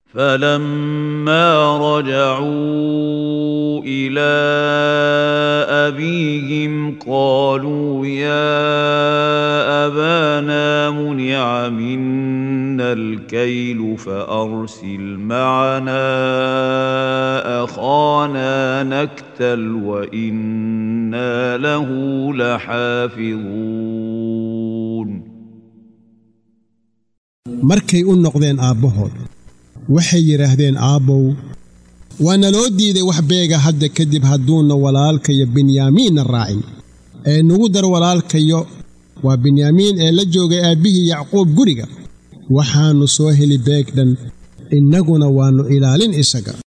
فلما رجعوا الى ابيهم قالوا يا ابانا منع منا الكيل فارسل معنا اخانا نكتل وانا له لحافظون markay u noqdeen aabbahood waxay yidhaahdeen aabbow waana loo diiday wax beega hadda kadib hadduunna walaalkayo binyaamiinna raacin ee nugu dar walaalkayo waa binyaamiin ee la joogay aabbihii yacquub guriga waxaannu soo heli beeg dhan innaguna waannu ilaalin isaga